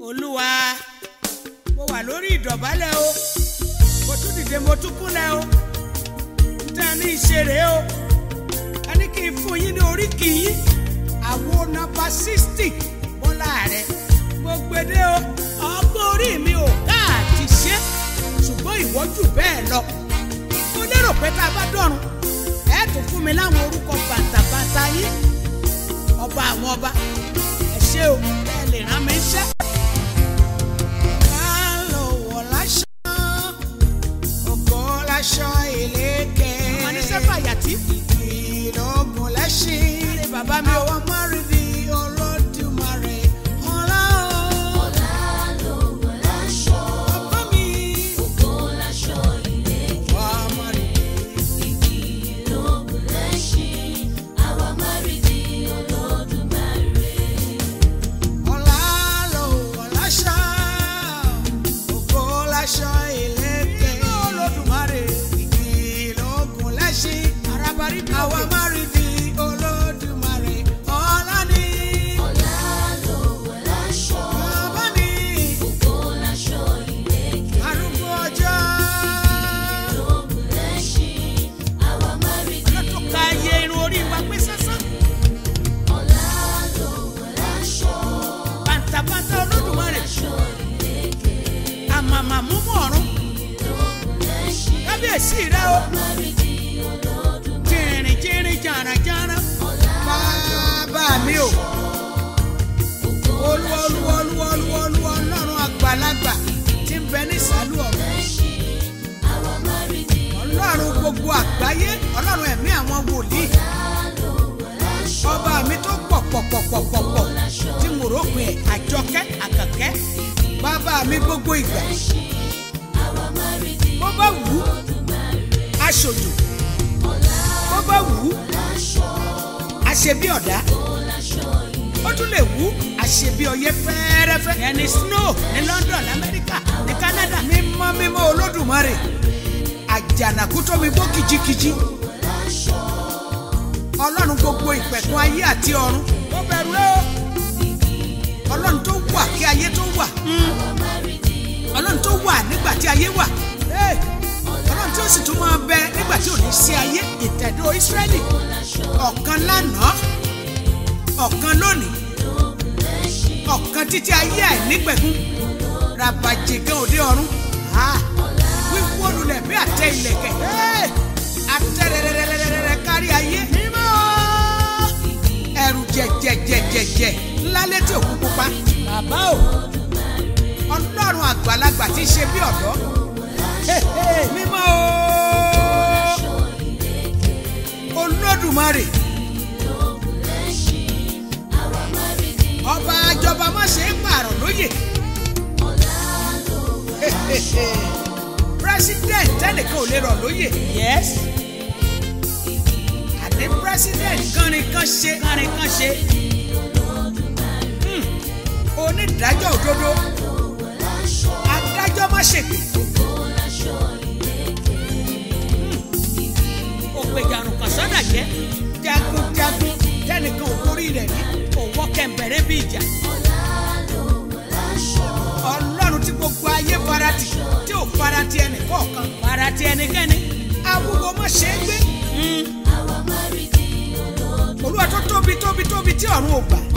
olúwa mo wà lórí ìdọ̀bálẹ̀ o mo tún dìde mo tún kúnlẹ̀ o tẹ́ ẹ ní ìṣeré o a ní kí n fún yín ní oríkì yín àwo nọ́mbà sixty bọ́lá rẹ̀ mo gbede o ọgbọ́n orí mi ò káàtì ṣe ṣùgbọ́n ìwọ jù bẹ́ẹ̀ lọ mo lérò pé tá a bá dọ̀run ẹ tún fún mi láwọn orúkọ bàtàbàtà yín ọba àwọn ọba ẹ ṣé o ẹ lè rán mi iṣẹ́. Ká lọ wọ̀ láṣọ, ògo láṣọ ìlékè. Àwọn oníṣẹ́ fàyàtì. Ìlógun lẹ́ṣin. Ṣé bàbá mi o? Àwọn márìndì olódùmarè. Ọlá o. Bàbá mi. Wà á márìndì. Ọlá ló wọ̀ láṣọ, ògo láṣọ ìlékè. Olódùmarè. Ìlógun lẹ́ṣin. Arábárí bí àwa márìndì olódùmarè. Ọlá ni. Bàbá mi. Arúgbó ọjọ́. Lọ́tún ka iye irun orí wa pé sásán. Bàǹtàbàǹtà olódùmarè. Àmàmà múmú ọ̀run. Kábíyèsí rẹ o. Jìnrìn jìnrìn jàràjàrà. Bàbá mi o. Olúwa olúwa olúwa olúwa olúwa ọlọ́run àgbàlagbà tí ń bẹ ní ìsàlù ọ̀run. Ọlọ́run gbogbo àgbáyé ọlọ́run ẹ̀mí àwọn wòlíì. Ọba mi tó pọ̀ pọ̀ pọ̀ pọ̀ pọ̀ pọ̀ tí mo rò pé àjọkẹ́ àkànkẹ́. Bàbá mi gbogbo ìgbà. Bó bá wù ú, aṣojú. Bó bá wù ú, aṣebí ọ̀dá. Ó tún lè wù ú, aṣebí ọyẹ́ fẹ́ẹ́rẹ́fẹ́. Ìyẹn ni snow ní London, Amẹ́ríkà, ní Canada. Mímọ́ mímọ́ Olódùmarè. Àjànàkú tó mi gbó kìjikìji. Ọlọ́run gbogbo ìpẹ̀kun ayé àti ọ̀run. Ó bẹ̀rù ẹ́ o. Ọlọ́run tó wà kí ayé tó wà. Ọlọ́run tó wà nígbà tí ayé wà. Hey! Ọlọ́run tí ó sì tún máa bẹ nígbà tí ò ní sí ayé ìtẹ̀dó Ísírẹ́lì. Ọ̀kan lánàá, ọ̀kan lónìí, ọ̀kan títí ayé àìnípẹ̀kun. Ràbàjẹ̀gẹ́ òde ọ̀run. Ah! Wíwó lulẹ̀ bí àtẹ ìlẹ̀kẹ̀. Hey! Àtẹ̀rẹ̀rẹ̀rẹ̀rẹ̀rẹ̀ kárí ayé. Mímọ́! Ẹ̀rù jẹ̀jẹ̀jẹ̀jẹ̀jẹ̀ ńlá létí òkú pupa. Bàbá o! Ọlọ́run àgbàlagbà tí ń ṣe bí ọ̀dọ́. Hey, hey, Mímọ́ o! Olódùmarè. Ọba àjọba má ṣe é pààrọ̀ lóyè. Hey, hey, hey. President tẹ́nìkan ò lè rọ̀ lóyè. Yes. Àní president kánrin kan ṣe kánrin kan ṣe. Hmm. Onídàájọ́ òdodo. Adájọ́ má ṣègbè. Òpèjàrùn kan sọ́dà jẹ́. Jagunjagun tẹ́nìkan ò borí rẹ̀ rí. Òwò kẹ̀mbẹ̀rẹ̀ bí ìjà. Ọlọ́run tí gbogbo ayé farati tí ò farati ẹnì kọ̀ọ̀kan farati ẹnikẹ́ni. Awúwo má ṣe é gbé. Olúwa tó tóbi tóbi tóbi tí ọ̀run ò gbà.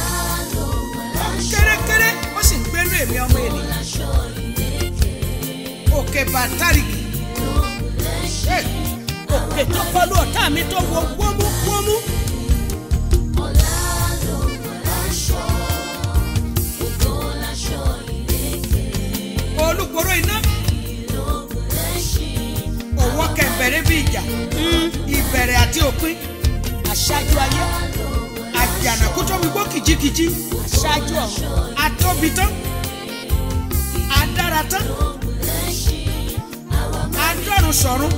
Kérékéré ó sì ń gbénú èmi ọmọ ènìyàn. Òkè bàtàrìkì. Hey! Òkè tó kọlu ọ̀tá mi tó wo wómú wómú. Olúgbòrò iná. Òwò kẹ̀mbẹ̀rẹ̀ bí ìjà. Ìbẹ̀rẹ̀ àti òpin. Aṣáájú ayé. Àjànàkú tó mi gbó kìjikìji. Aṣáájú ọ̀run. Atóbi tán. Adára tán. Adọ́run sọ̀run.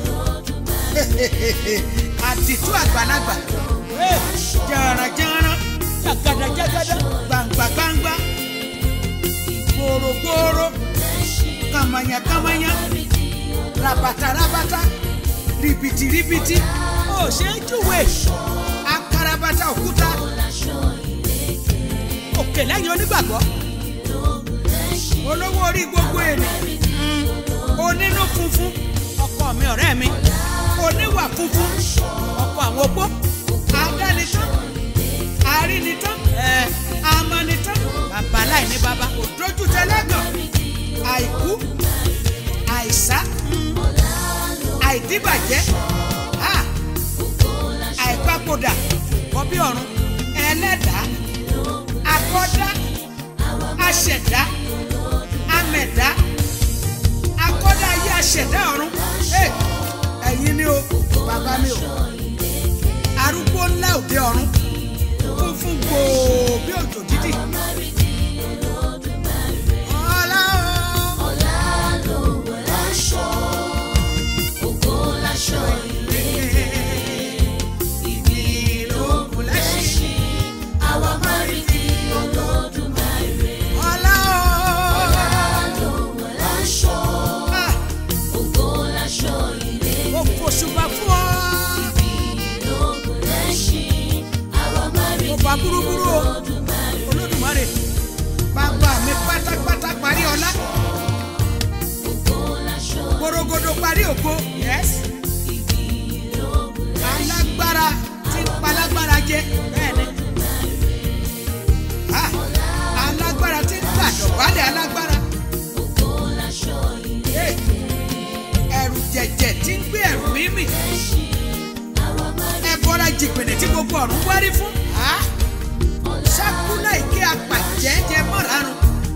Àdìtú àgbàlagbà. Jàràjàrà. Jàgàdàjàgàdà. Gbàǹgbàgbàǹgbà. Gbòrògbòrò. Kàmànyàkàmànyà. Rabatarabata. Rìbìtìrìbìtì. Ó ṣe é júwe. Akarabata òkúta. Òkè lẹ́yìn onígbàgbọ́. olówó orí gbogbo ènìyàn onínú funfun ọkọ mi ọ̀rẹ́ mi oníwà funfun ọkọ àwọn opó adánitán arínitán ẹ amánitán bàbá láì ní bàbá òdójútẹlẹgàn àìkú àìsá àìdíbàjẹ́ ha, àìpapòdà kọbí ọ̀run ẹlẹ́dàá akọ́dá aṣẹ̀dá amẹ̀dá akọ́dá ayé aṣẹ̀dá ọ̀run Hey, ẹ̀yin ni o bàbá mi o arúgbó ńlá òde ọ̀run funfun gbòò bí òjò dídì. Ọlá o. Ìdí ìlókun lẹ́sìn. Ọlá o. Ah, Mo fòṣùbà fún ọ. Mo fà búrúburú o. Olódùmarè. Bàbá mi pátápátá parí ọlá. Gborogodo parí ògo. Yes. Alágbára tí ń palágbára jẹ. Bẹ́ẹ̀ni. Ah, Alágbára tí ń gbàdọ̀bálẹ̀ alágbára. Hey, Ẹ̀rù jẹ̀jẹ̀ tí ń gbé ẹ̀rù mímì. Ẹ̀bọra jìgbìnì tí gbogbo ọ̀run wárí fún. Ah, Sákúlà ìké apàjẹ́ jẹ mọ́rarun.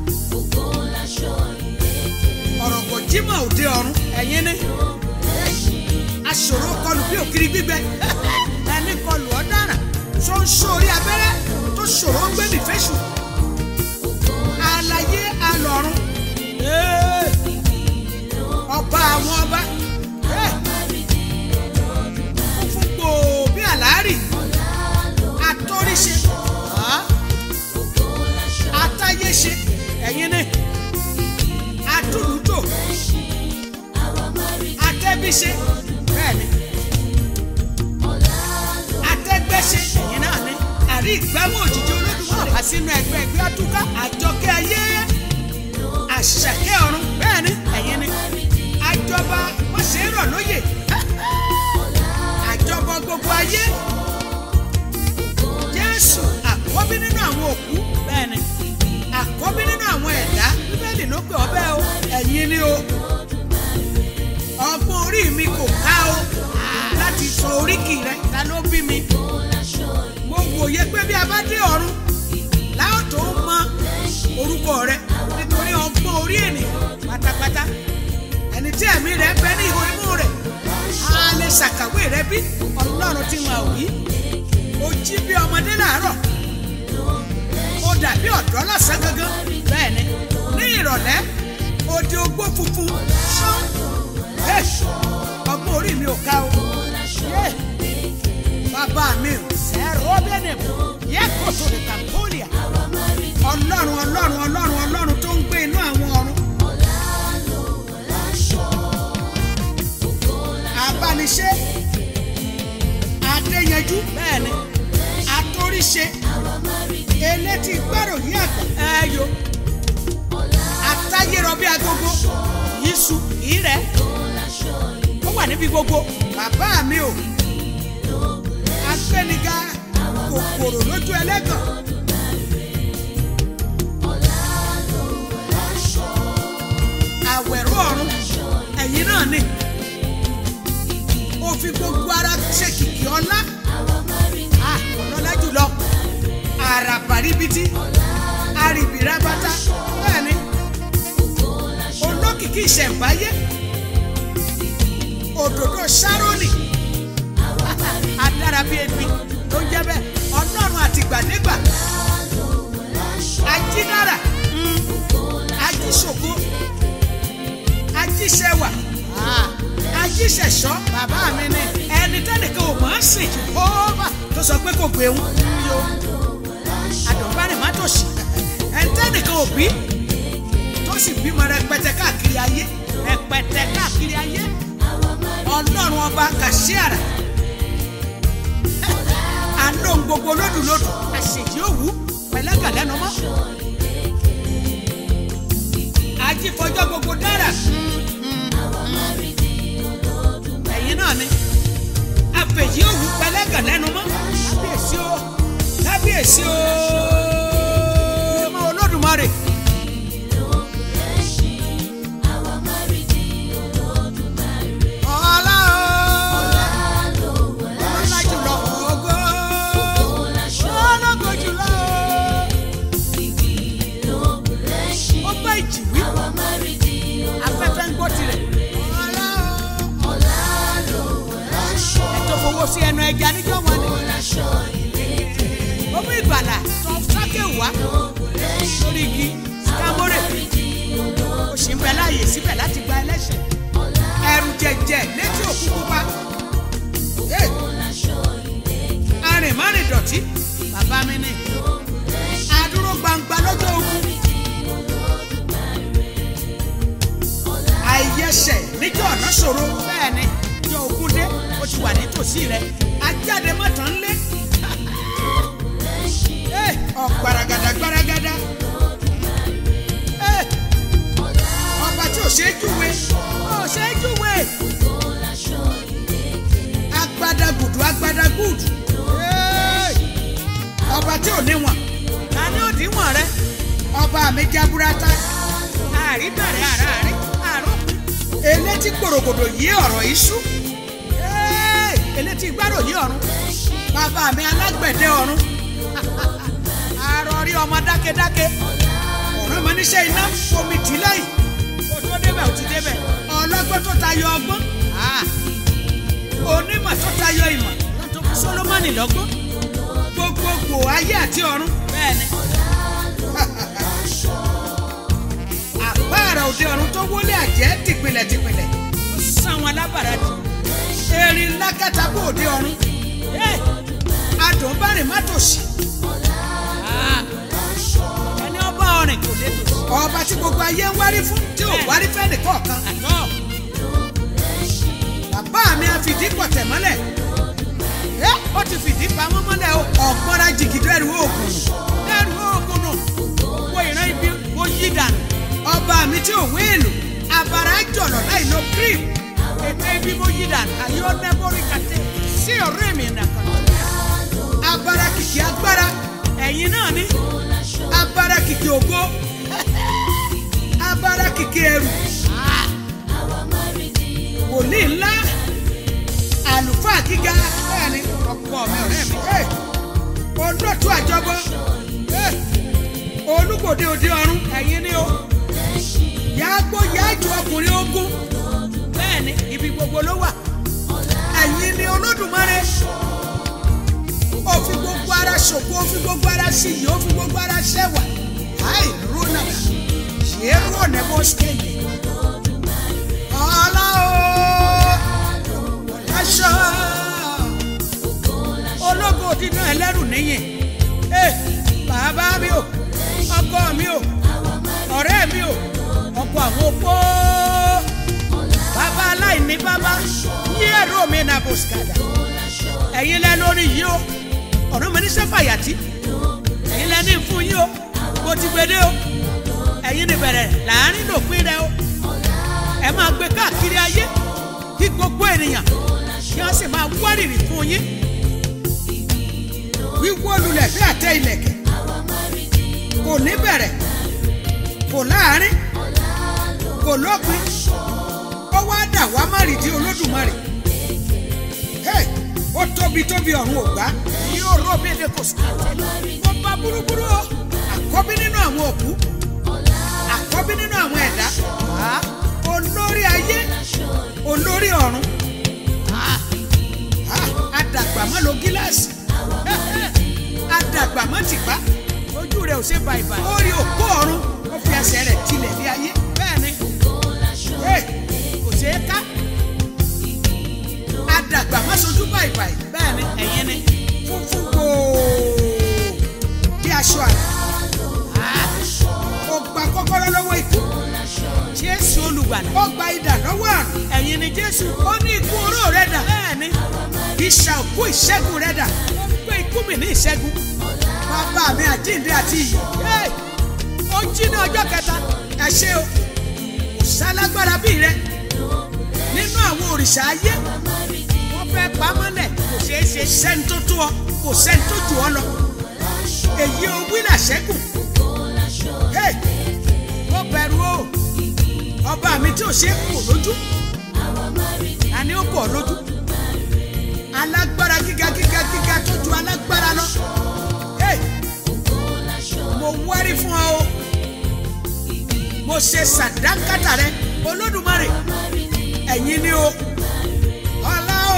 Ọ̀rọ̀ kò jímọ̀ òde ọ̀run. Ẹ̀yin ni. Aṣòro kọlù bí òkiri gbígbẹ. Ẹni kọlù ọ̀daràn. Tó ń sọ orí abẹ́rẹ́ tó ṣòro ń gbé nìfẹ́sù. Àlàyé alọ̀run. Hey! Ọba àwọn ọba. Hey! Ó fún gbòò bí àlárì. Atóríṣe. Ah! Atáyéṣe. Ẹ̀yin ni. Atúlùtò. Atẹ́bíṣe. Bẹ́ẹ̀ni. Atẹ́gbẹ́ṣe. Ẹ̀yin náà ni. Àrí ìgbámú òjijì olódùmarè. Wá sínú ẹgbẹ́ ẹgbẹ́ àtúkà. Àjọkẹ́ ayé. Àṣàkẹ́ ọ̀run. Bẹ́ẹ̀ni. Ẹ̀yin ni. Àjọba wọ́n ṣe é rọ̀ lóyè. Àjọba gbogbo ayé. Jésù àkọ́bí nínú àwọn òkú. Bẹ́ẹ̀ni. Àkọ́bí nínú àwọn ẹ̀dá. Bíbélì ló pè ọ́ bẹ́ẹ̀ o. Ẹ̀yin ni o. Ọgbọ́n orí mi kò ká o. Láti sọ oríkì rẹ. Ta ló bí mi? Mo wòye pé bí a bá dé ọ̀run, láò tó mọ orúkọ rẹ nítorí ọgbọ́n orí ènìyàn pátápátá. Ẹni tí ẹ̀mí rẹ̀ bẹ ní ihò imú rẹ̀. A lè ṣàkàwé rẹ bí Ọlọ́run tí wọn ò rí. O jí bí ọmọdé làárọ̀. O dàbí ọ̀dọ́ lọ́sàn gangan. Bẹ́ẹ̀ni, ní ìrọ̀lẹ́, o di ogbó funfun. Ṣán. Hey! Ọgbọ́n orí mi ò ká o. Yeah bàbá mi ò sẹ́rọ̀ bẹ́ẹ̀ yẹ kó tó lè kà pólíà. ọlọ́run ọlọ́run ọlọ́run ọlọ́run tó ń gbé inú àwọn ọ̀run. abániṣe adéyanjú bẹ́ẹ̀ni atóríṣe elétí gbẹ́rò yí àgbà ẹ̀yọ atáyérọ bí agogo yíṣu ìrẹ́ ó wà níbi gbogbo bàbá mi ò agbẹniga kòkòrò lójú ẹlẹ́gàn. àwẹ̀rọ ọ̀run ẹ̀yin náà ni ó fi gbogbo ara ṣe kìkì ọlá Ah, ọlọ́lá jùlọ àràbàríbitì àrìbìrábátá bẹ́ẹ̀ ni olókìkí ìṣẹ̀ǹbáyé òdòdó sárónì adára bíi ebi ló ń jẹ́ bẹ́ẹ̀ ọlọ́run àtìgbàdégbà ajínára ajíṣògo ajíṣẹwà ajíṣẹṣọ bàbá mi ni ẹni tẹ́nìkan ò máa ń sìn jehova tó sọ pé kò gbé wọn yó àdùnbárìn má tó sì ẹni tẹ́nìkan ò bí tó sì bímọ rẹpẹtẹ káàkiri ayé rẹpẹtẹ káàkiri ayé ọlọ́run ọba kàṣíàrà àlóhùn gbogbo lódùlódù àṣèjì òwú pẹ̀lẹ́gà lẹ́nu mọ́. ẹ̀yin náà ni àfẹ̀yí òwú pẹlẹ́gàn lẹ́nu mọ́ kábíyèsí o kábíyèsí o ọmọ olódùmarè. ọlá o ọlá jùlọ ògo ológo jùlọ o ó bá ìjì wí afẹ́fẹ́ ń gbọ́ tirẹ̀ ọlá o ètò fowó sí ẹnu ẹja níjọ́ wọn ni ó mú ìgbàlà tó sákè wá lórí igi kámórè ó sì ń bẹ láàyè síbẹ̀ láti gba ẹlẹ́ṣẹ̀ ẹrù jẹjẹ létí òkú pupa Hey! arìnmárìn dọ̀tí bàbá mi ni adúró gbangba lọ́jọ́ ogun àìyẹsẹ̀ níjọ́ ọ̀nà ṣòro bẹ́ẹ̀ ni ìjọ ogun dé ó ti wà nítòsí rẹ ajáde mọ́tàn ń lé Hey! ọ̀gbaragada gbaragada Hey! ọba tí ò ṣe é júwe ò ṣe é júwe agbada gudu agbada gudu Hey! ọba tí ò níwọ̀n ta ni òdiwọ̀n rẹ ọba mi jaburata àríbẹ̀rẹ̀ àràárín àròpin elétí gbòrògbòdò yí ọ̀rọ̀ iṣu Hey! elétí gbárò yí ọ̀run bàbá mi alágbẹ̀dẹ ọ̀run àròrí ọmọ dákẹ́dákẹ́ ọ̀rọ̀ ọmọ níṣẹ́ iná omi tì lẹ́yìn kó tó débẹ̀ ó ti débẹ̀ ọlọ́gbọ́n tó tayọ ọgbọ́n Ah! onímọ̀ tó tayọ ìmọ̀ tó fún Sólómọ́nì lọ́gbọ́n gbogbogbò ayé àti ọ̀run bẹ́ẹ̀ ni àpáàrà òde ọ̀run tó wọlé àjẹ́ tìpìlẹ̀ tìpìlẹ̀ ó sàn wọn lábàrá jù erin lákàtà kó òde ọ̀run Eh! adùn bá rìn má tòṣì Ah! ẹni ọba ọrìn kò lè tòṣì ọba tí gbogbo ayé ń wárí fún tí ò wárí fẹ́ nìkọ̀ọ̀kan bàbá mi á fìdí pọ̀tẹ̀ mọ́lẹ̀ ẹ́ ó ti fìdí pamọ́ mọ́lẹ̀ o ọ̀gbọ́nra jìgìdó ẹrù oògùn ẹrù oògùn nù wo ìran ibi wo yí dànù ọba mi tí ò wéèlò abara jọ̀lọ̀ láì lo cream ètò ibi mo yí dànù àyè ó nẹ́bórí kàtẹ́ sí ọ̀rẹ́ mi nàkàn abara kìkì agbára ẹ̀yin náà ní abara kìkì ògo abara kìkì ẹrù wòlíì ńlá àlùfáà gíga bẹ́ẹ̀ ni ọkọ mi ọ̀rẹ́ mi Hey! olóòtú àjọbọ Hey! olúgbòde òde ọ̀run ẹ̀yin ni o yàgbó yàjò ọkùnrin ogun bẹ́ẹ̀ ni ibi gbogbo ló wà ẹ̀yin ni olódùmarè ó fi gbogbo ara ṣògo ó fi gbogbo ara ṣìyí ó fi gbogbo ara ṣẹwà àì rónàdà ṣe é rónà bó ṣe lè ọlá o aṣọ ológo dídán ẹlẹ́rù níyìn ẹ bàbá mi o ọkọ mi o ọ̀rẹ́ mi o ọkọ àwọn opó bàbá aláìní bàbá yí ẹ̀rọ mi nà bòsíkàdà ẹ̀yin lẹ lórí yìí o ọ̀rọ̀ mi ní sẹ́fàyàtì ẹ̀yin lẹ ní fún yìí o mo ti gbede o ẹ̀yin ní bẹ̀rẹ̀ láàrin lòpin rẹ o ẹ máa gbé káàkiri ayé kí gbogbo ènìyàn kí wọ́n sì máa wárìrì fún yín wíwó lulẹ̀ bí àtẹ ìlẹ̀kẹ̀ kò ní bẹ̀rẹ̀ kò láàrin kò lópin ó wá dà wá má rìdí olódùmarè Hey! ó tóbi tóbi ọ̀run ògbá yóò rọ bí èdè kò sí ó bá búrúburú o àkọ́bí nínú àwọn òkú àkọ́bí nínú àwọn ẹ̀dá Ah! olórí ayé olórí ọ̀run Ah! Ah! adàgbà má lo gíláàsì adàgbà má tìpá ojú rẹ̀ ò ṣe bàìbàì ó rí òkú ọ̀run ó fi ẹsẹ̀ rẹ̀ tilẹ̀ bí ayé bẹ́ẹ̀ ni Hey! kò ṣeé ká adàgbà má sojú bàìbàì bẹ́ẹ̀ ni ẹ̀yin ni funfun gbòò bí aṣọ àná ó gba kọ́kọ́rọ́ lọ́wọ́ ikú jésù olùgbàlà ó gba idà lọ́wọ́ àrùn ẹ̀yin ni jésù ó ní ikú oró rẹ̀ dà bẹ́ẹ̀ ni ìṣà òkú ìṣẹ́gun rẹ̀ dà ó gbé ikú mi ní ìṣẹ́gun bàbá mi àjíǹde àti ìyè Hey! ó jí ní ọjọ́ kẹta ẹ ṣé o kò sálágbára bíi rẹ nínú àwọn òrìṣà ayé wọ́n fẹ́ pamọ́lẹ̀ kò ṣeé ṣe sẹ́ni tó tó ọ kò sẹ́ni tó jù ọ lọ èyí o wílà ṣẹ́kù Hey! ó bẹ̀rù o ọba mi tí ò ṣe é kò lójú àní ó kò lójú alágbára gíga gíga gíga tó ju alágbára lọ Hey! mo wárí fún ọ o mo ṣe sàdánkátà rẹ olódùmarè ẹ̀yin ni o ọlá o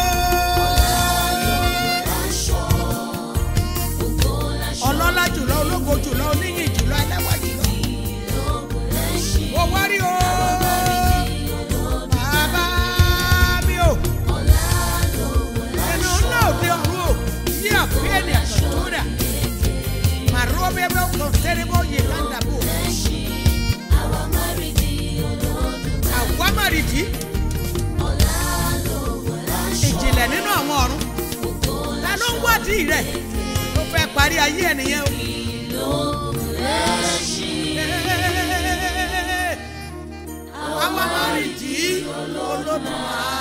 ọlọ́lá jùlọ ológo jùlọ oníyìn jùlọ ẹlẹ́wà jùlọ mo wárí o bàbá mi o ẹnu náà òde ọ̀run o yí àpéẹ̀nì àkàtúndà màrúwọ́ bẹ́ẹ̀ bẹ́ẹ̀ kọ́ tẹ́lẹ̀bọ́ yìí láǹdàbò àwámàrìdì ìjìnlẹ̀ nínú àwọn ọ̀run ta ló ń wádìí rẹ̀ ló fẹ́ parí ayé ẹnìyẹn o. àwámàrìdì olódùmarè.